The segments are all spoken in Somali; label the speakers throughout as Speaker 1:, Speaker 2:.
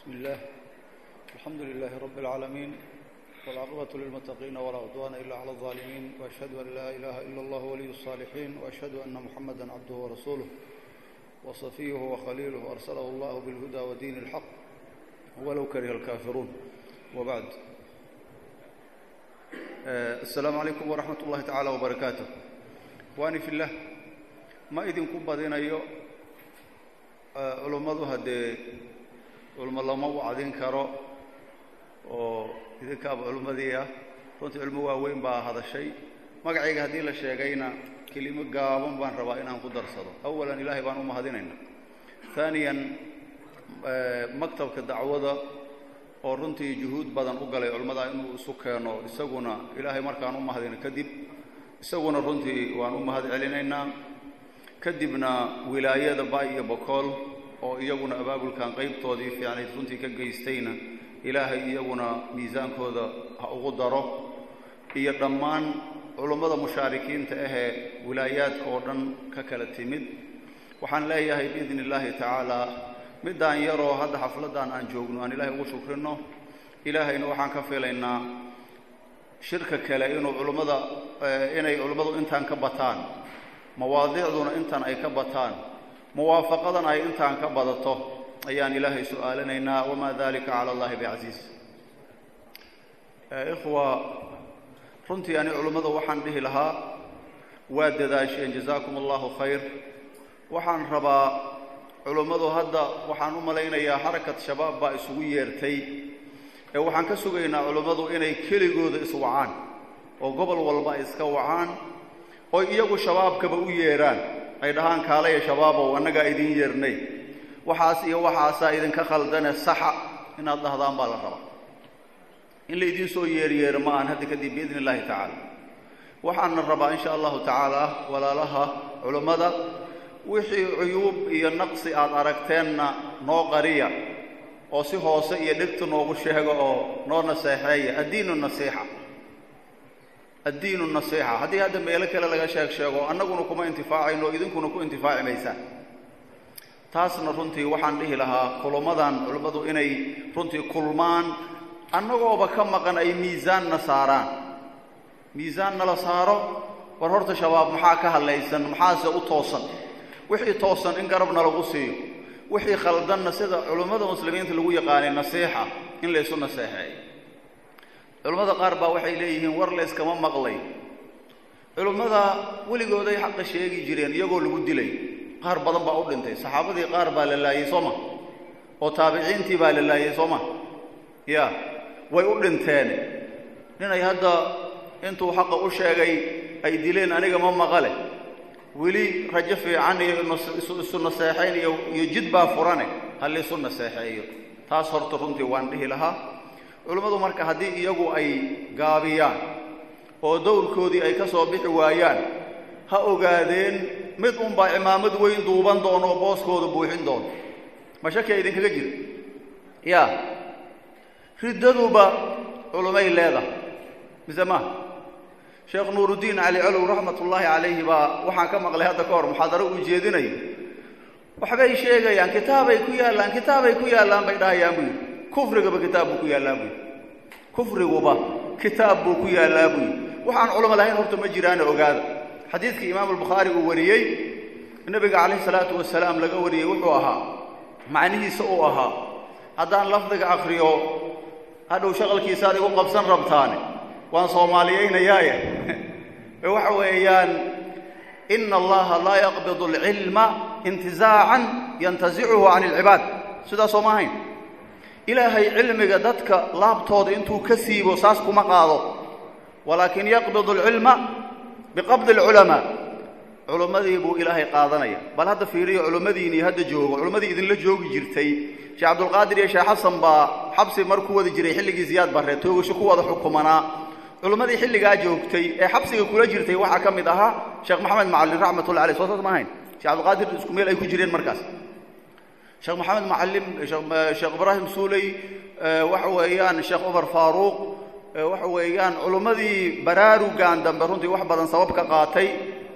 Speaker 1: بسم الله الحمد لله رب العالمين والعاقبة للمتقين ولا عدوان إلا على الظالمين وأشهد أن لا إله إلا الله ولي الصالحين وأشهد أن محمدا عبده ورسوله وصفيه وخليله أرسله الله بالهدى ودين الحق ولو كره الكافرون وبعد آه، السلام عليكم ورحمة الله تعالى وبركاته وأني في الله ما إذن كبضين أيو culummadu haddee culmo lama wacdin karo oo idinkaaba culummadii ah runtii culmo waaweyn baa hadashay magacayga haddii la sheegayna kelimo gaaban baan rabaa inaan ku darsado awalan ilaahay baan u mahadinayna haaniyan maktabka dacwada oo runtii juhuud badan u galay culimmada inuu isu keeno isaguna ilaahay markaan u mahadino kadib isaguna runtii waan u mahad celinaynaa kadibna wilaayada baay iyo bokool oo iyaguna abaabulkan qaybtoodii fiicnayd runtii ka geystayna ilaahay iyaguna miisaankooda ha ugu daro iyo dhammaan culummada mushaarikiinta ahee wilaayaadka oo dhan ka kala timid waxaan leeyahay biidni illaahi tacaalaa middaan yaroo hadda xafladdan aan joogno aan ilaahay ugu shukrinno ilaahayna waxaan ka filaynaa shirka kale inuu culummada inay culummadu intaan ka bataan mawaadiicduna intan ay ka bataan muwaafaqadan ay intaan ka badato ayaan ilaahay su'aalanaynaa wamaa dalika cala allahi bicasiis ikhwa runtii ani culummada waxaan dhihi lahaa waa dadaasheen jazaakum allahu khayr waxaan rabaa culummadu hadda waxaan u malaynayaa xarakat shabaab baa isugu yeertay ee waxaan ka sugaynaa culummadu inay keligooda iswacaan oo gobol walba ay iska wacaan oy iyagu shabaabkaba u yeedhaan ay dhahaan kaalaya shabaabow annagaa idin yeernay waxaas iyo waxaasaa idinka khaldane saxa inaad dhahdaan baa la rabaa in la idiin soo yeeryeero ma aan hadda kadib biidni illaahi tacaala waxaana rabaa insha allahu tacaala walaalaha culummada wixii cuyuub iyo naqsi aad aragteenna noo qariya oo si hoose iyo dhegta noogu sheega oo noo naseexeeya addiinu nasiixa addiinu nasiixa haddii hadda meelo kale laga sheeg sheego annaguna kuma intifaacayno idinkuna ku intifaaci maysaan taasna runtii waxaan dhihi lahaa kulummadan culimmadu inay runtii kulmaan annagooba ka maqan ay miisaanna saaraan miisaan nala saaro war horta shabaab maxaa ka hadlaysan maxaase u toosan wixii toosan in garabna lagu siiyo wixii khaldanna sida culimmada muslimiinta lagu yaqaanay nasiixa in laysu naseexeeyo culimmada qaar baa waxay leeyihiin war layskama maqlay culimmada weligooday xaqa sheegi jireen iyagoo lagu dilay qaar badan baa u dhintay saxaabadii qaar baa la laayey soo ma oo taabiciintii baa la laayey soo ma ya way u dhinteen ninay hadda intuu xaqa u sheegay ay dileen aniga ma maqale weli rajo fiican iyo isu naseexayn iyo iyo jid baa furane ha laysu naseexeeyo taas horta runtii waan dhihi lahaa culummadu marka haddii iyagu ay gaabiyaan oo dowrkoodii ay ka soo bixi waayaan ha ogaadeen mid unbaa cimaamad weyn duuban doono oo booskooda buuxin doono ma shakiya idinkaga jira yaa riddaduba culummay leedahay mise maha sheekh nuuruddiin cali colow raxmatullaahi calayhi baa waxaan ka maqlay hadda ka hor muxaadaro uu jeedinayo waxbay sheegayaan kitaabay ku yaallaan kitaabay ku yaallaan bay dhahayaan buu yidhi kufrigaba kitaab buu ku yaallaa buu yidhi kufriguba kitaab buu ku yaallaa buu yidhi waxaan culamo lahayn horta ma jiraana ogaada xadiidkii imaam albukhaari uu wariyey nebiga calayhi salaatu wasalaam laga wariyey wuxuu ahaa macnihiisa uu ahaa haddaan lafdiga akhriyo hadhow shaqalkiisaad igu qabsan rabtaane waan soomaaliyaynayaaye waxa weeyaan ina allaha laa yaqbidu alcilma intizaacan yantasicuhu can alcibaad sidaas soo ma ahayn ilaahay cilmiga dadka laabtooda intuu ka siibo saas kuma qaado walaakin yaqbidu alcilma biqabdi alculamaa culummadii buu ilaahay qaadanaya bal hadda fiiriyo culimmadiinii hadda joogo culummadii idinla joogi jirtay sheekh cabdulqaadir iyo sheekh xasan baa xabsi mar ku wadi jiray xilligii ziyaad barre toogasho ku wada xukumanaa culimmadii xilligaa joogtay ee xabsiga kula jirtay waxaa ka mid ahaa sheekh maxamed macallin raxmatullah aleyh soo saas ma ahayn sheekh cabdulqaadir isku meel ay ku jireen markaas sheekh maxamed macallim sheekh ibraahim suuley waxa weeyaan sheekh cumar faaruuq waxa weeyaan culummadii baraarugan dambe runtii wax badan sabab ka qaatay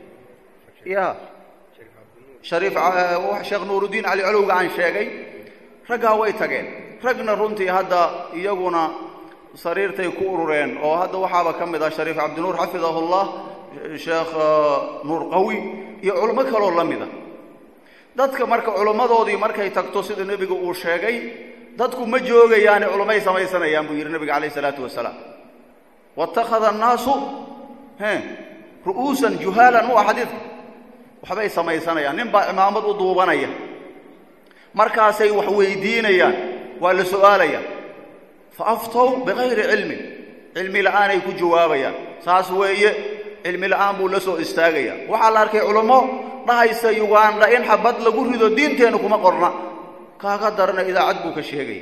Speaker 1: ya shariif sheekh nuuruddiin cali colowga aan sheegay raggaa way tageen ragna runtii hadda iyaguna sariirtay ku urureen oo hadda waxaaba ka mid ah shariif cabdinuur xafidahullah sheekh nuur qawi iyo culimo kaloo la mida dadka marka culimmadoodii markay tagto sida nebigu uu sheegay dadku ma joogayaane culummay samaysanayaan buu yidhi nebiga calayh isalaatu wasalaam waittakhada annaasu he ru'uusan juhaalan u ah xadiidka waxbay samaysanayaan nin baa cimaamad u duubanaya markaasay wax weydiinayaan waa la su'aalayaan fa aftow bikayri cilmin cilmi la'aanay ku jawaabayaan saas weeye cilmi la'aan buu la soo istaagaya waxaa la arkay culummo dhahaysa yugandha in xabad lagu rido diinteennu kuma qorna kaaga darana idaacad buu ka sheegaya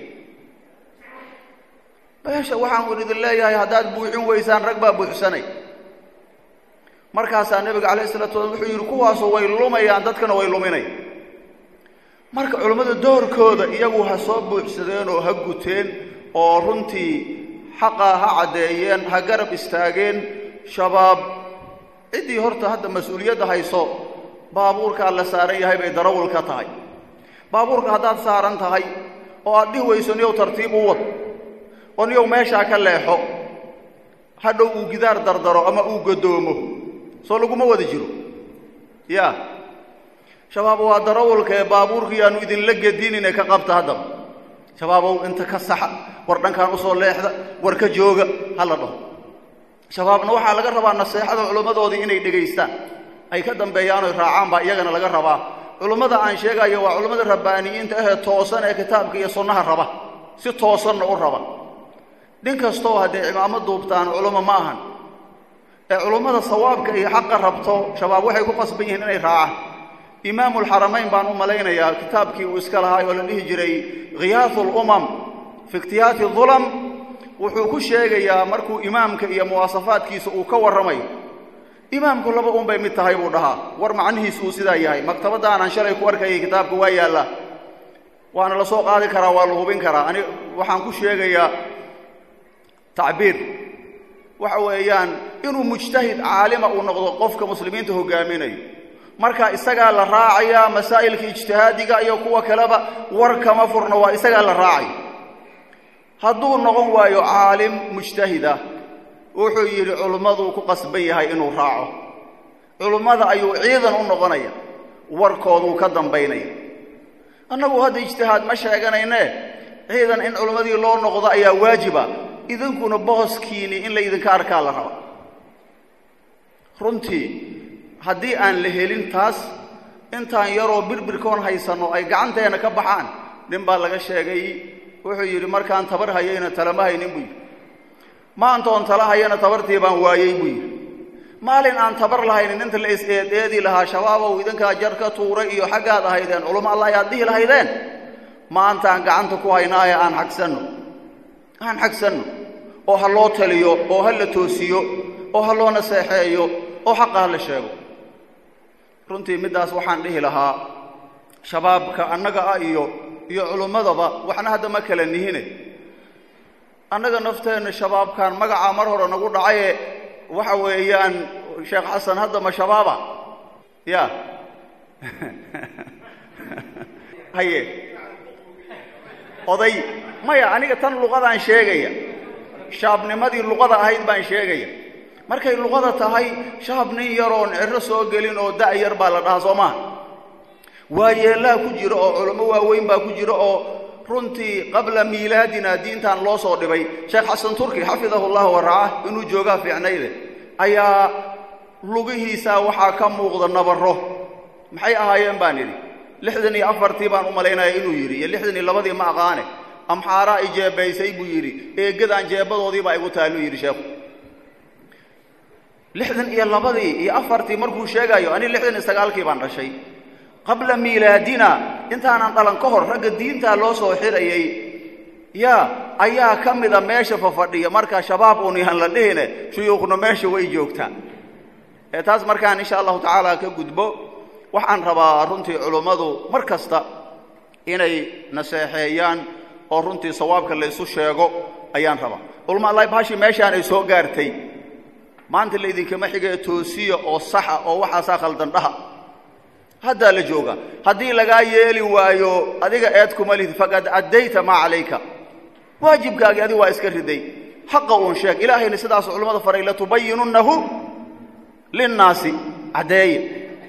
Speaker 1: meesha waxaan idin leeyahay haddaad buuxin weysaan rag baa buuxsanay markaasaa nebiga calayh isalaatu wasalam wuxuu yidhi kuwaasu way lumayaan dadkana way luminay marka culammada doorkooda iyagu ha soo buuxsadeen oo ha guteen oo runtii xaqa ha caddeeyeen ha garab istaageen shabaab ciddii horta hadda mas-uuliyadda hayso baabuurkaa la saaran yahay bay darawul ka tahay baabuurka haddaad saaran tahay oo aad dhihi weyso niyow tartiib u wad oo niyow meeshaa ka leexo hadhow uu gidaar dardaro ama uu godoomo soo laguma wada jiro yaa shabaab waa darawulka ee baabuurkii aanu idinla gedinine ka qabta haddaba shabaabow inta ka saxa war dhankaan usoo leexda war ka jooga ha la dhaho shabaabna waxaa laga rabaa naseexada culimmadoodii inay dhegaystaan ay ka dambeeyaan oy raacaan baa iyagana laga rabaa culimmada aan sheegayo waa culimmada rabbaaniyiinta ahee toosan ee kitaabka iyo sunnaha raba si toosanna u raba nin kastoo hadday cimaamo duubtaan culummo ma ahan ee culummada sawaabka iyo xaqa rabto shabaab waxay ku qasban yihiin inay raacaan imaamulxaramayn baan u malaynayaa kitaabkii uu iska lahaay oo la dhihi jiray khiyaasu lumam fi ikhtiyaati dulam wuxuu ku sheegayaa markuu imaamka iyo muwaasafaadkiisa uu ka warramayo imaamku laba un bay mid tahay buu dhahaa war macnihiis uu sidaa yahay maktabaddaanaan shalay ku arkayay kitaabka waa yaallaa waana la soo qaadi karaa waa la hubin karaa ani waxaan ku sheegayaa tacbiir waxa weeyaan inuu mujtahid caalima uu noqdo qofka muslimiinta hogaaminayo marka isagaa la raacayaa masaa'ilka ijtihaadiga iyo kuwa kaleba war kama furno waa isagaa la raacaya hadduu noqon waayo caalim mujtahida wuxuu yidhi culimmaduu ku qasban yahay inuu raaco culimmada ayuu ciidan u noqonaya warkooduu ka dambaynaya annagu hadda ijtihaad ma sheeganayne ciidan in culimmadii loo noqdo ayaa waajiba idinkuna booskiinii in laydinka arkaa la raba runtii haddii aan la helin taas intaan yaroo birbirkoon haysanno ay gacanteenna ka baxaan nin baa laga sheegay wuxuu yidhi markaan tabar hayayna talama haynin buu yidhi maantoon tala hayana tabartii baan waayey buu yidhi maalin aan tabar lahaynin inta la is-eedeedi lahaa shabaabow idinkaa jar ka tuuray iyo xaggaad ahaydeen culummo allah ayaad dhihi lahaydeen maantaan gacanta ku haynaaye aan xagsanno aan xagsanno oo ha loo taliyo oo ha la toosiyo oo ha loo naseexeeyo oo xaqa ha la sheego runtii middaas waxaan dhihi lahaa shabaabka annaga ah iyo iyo culummadaba waxna hadda ma kala nihine annaga nafteenna shabaabkan magacaa mar hore nagu dhacaye waxa weeyaan sheekh xasan hadda ma shabaaba ya haye oday maya aniga tan luqadaan sheegaya shaabnimadii luqada ahayd baan sheegaya markay luqada tahay shaab nin yaroon ciro soo gelin oo da' yar baa la dhahaa soo maaha waayeellaha ku jira oo culummo waaweyn baa ku jira oo runtii qabla miilaadina diintan loo soo dhibay sheekh xasan turki xafidahu llah waracah inuu joogaa fiicnayde ayaa lugihiisa waxaa ka muuqda nabarro maxay ahaayeen baan idhi lixdan iyo afartii baan u malaynaya inuu yidhi iyo lixdan iyo labadii ma aqaane amxaaraa i jeebaysay buu yidhi eegadaan jeebadoodiibaa igu taalluu yidhi sheekhu lixdan iyo labadii iyo afartii markuu sheegayo ani lixdan iyo sagaalkii baan dhashay qabla miilaadina intaanan dhalan ka hor ragga diintaa loo soo xirayay yaa ayaa ka mida meesha fafadhiya marka shabaab uun yahan la dhihine shuyuukhna meesha way joogtaa ee taas markaan insha allahu tacaala ka gudbo waxaan rabaa runtii culummadu mar kasta inay naseexeeyaan oo runtii sawaabka laysu sheego ayaan rabaa culama allahi bahashi meeshaan ay soo gaartay maanta laydinkama xigee toosiya oo saxa oo waxaasaa khaldan dhaha haddaa la jooga haddii lagaa yeeli waayo adiga eed kuma lihid faqad caddayta maa calayka waajibkaagii adigu waa iska riday xaqa uun sheeg ilaahayna sidaas culimmada faray latubayinunnahu linnaasi caddeeye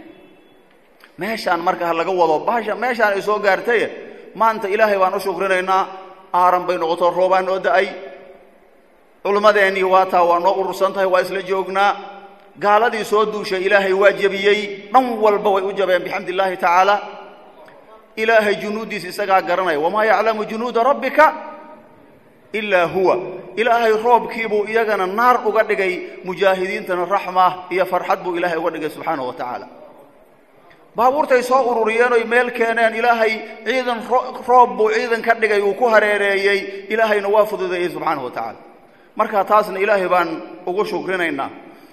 Speaker 1: meeshaan marka ha laga wado bahasha meeshaan ay soo gaartaye maanta ilaahay baan u shukrinaynaa aaran bay noqoto roobaa noo da'ay culimmadeennii waa taa waa noo urursan tahay waa isla joognaa gaaladii soo duushay ilaahay waa jebiyey dhan walba way u jabeen bixamdi illaahi tacaala ilaahay junuuddiisa isagaa garanaya wamaa yaclamu junuuda rabbika ilaa huwa ilaahay roobkiibuu iyagana naar uga dhigay mujaahidiintana raxma iyo farxad buu ilaahay uga dhigay subxaanahu wa tacaala baabuurtay soo ururiyeen oy meel keeneen ilaahay ciidan roob buu ciidan ka dhigay uu ku hareereeyey ilaahayna waa fududeeyey subxaanahu wa tacaala marka taasna ilaahay baan ugu shukrinaynaa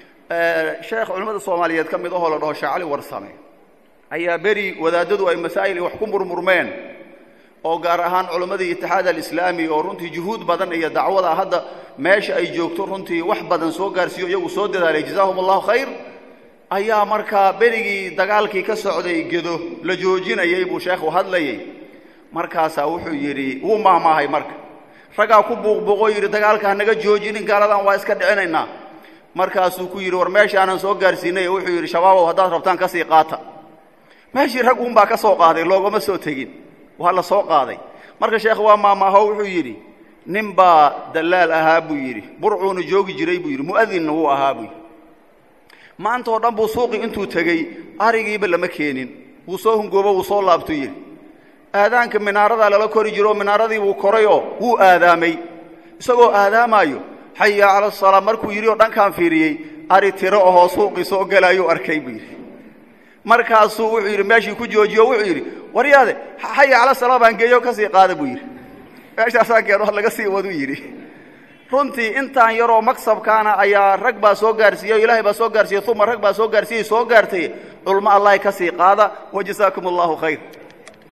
Speaker 1: sheekh culimmada soomaaliyeed ka mid ahoo la dhaho shaacali warsame ayaa beri wadaadadu ay masaa'il wax ku murmurmeen oo gaar ahaan culimmadii itixaad alislaami oo runtii juhuud badan iyo dacwada hadda meesha ay joogto runtii wax badan soo gaarsiiyo iyagu soo dadaalay jazaahum allahu khayr ayaa markaa berigii dagaalkii ka socday gedo la joojinayay buu sheekhu hadlayay markaasaa wuxuu yidhi wuu maahmaahay marka raggaa ku buuqbuuqoo yidhi dagaalka hanaga joojinin gaaladan waa iska dhicinaynaa markaasuu ku yidhi war meeshaanan soo gaarsiinay wuxuu yidhi shabaabow haddaad rabtaan ka sii qaata meeshii rag uunbaa ka soo qaaday loogama soo tegin waa la soo qaaday marka sheekh waa maamaaho wuxuu yidhi nin baa dallaal ahaa buu yidhi burcuuna joogi jiray buu yidhi mu'adinna wuu ahaa buu yidhi maanta oo dhan buu suuqii intuu tegey arigiiba lama keenin wuu soo hungoobo wuu soo laabtuu yidhi aadaanka minaaradaa lala kori jiro oo minaaradii buu korayoo wuu aadaamay isagoo aadaamaayo xaya cala asalaa markuu yidhi oo dhankaan fiiriyey ari tiro ahoo suuqii soo gelaayuu arkay buu yidhi markaasuu wuxuu yidhi meeshii ku joojiyo wuxuu yidhi waryaade xaya cala salaa baan geeyo ka sii qaada buu yidhi meeshaasaan keeno laga sii waduu yidhi runtii intaan yaroo maksabkaana ayaa rag baa soo gaarsiiyey o ilaahay baa soo gaarsiiyey uma rag baa soo gaarsiiyey soo gaartay culmo allahay ka sii qaada wa jasaakum allahu khayr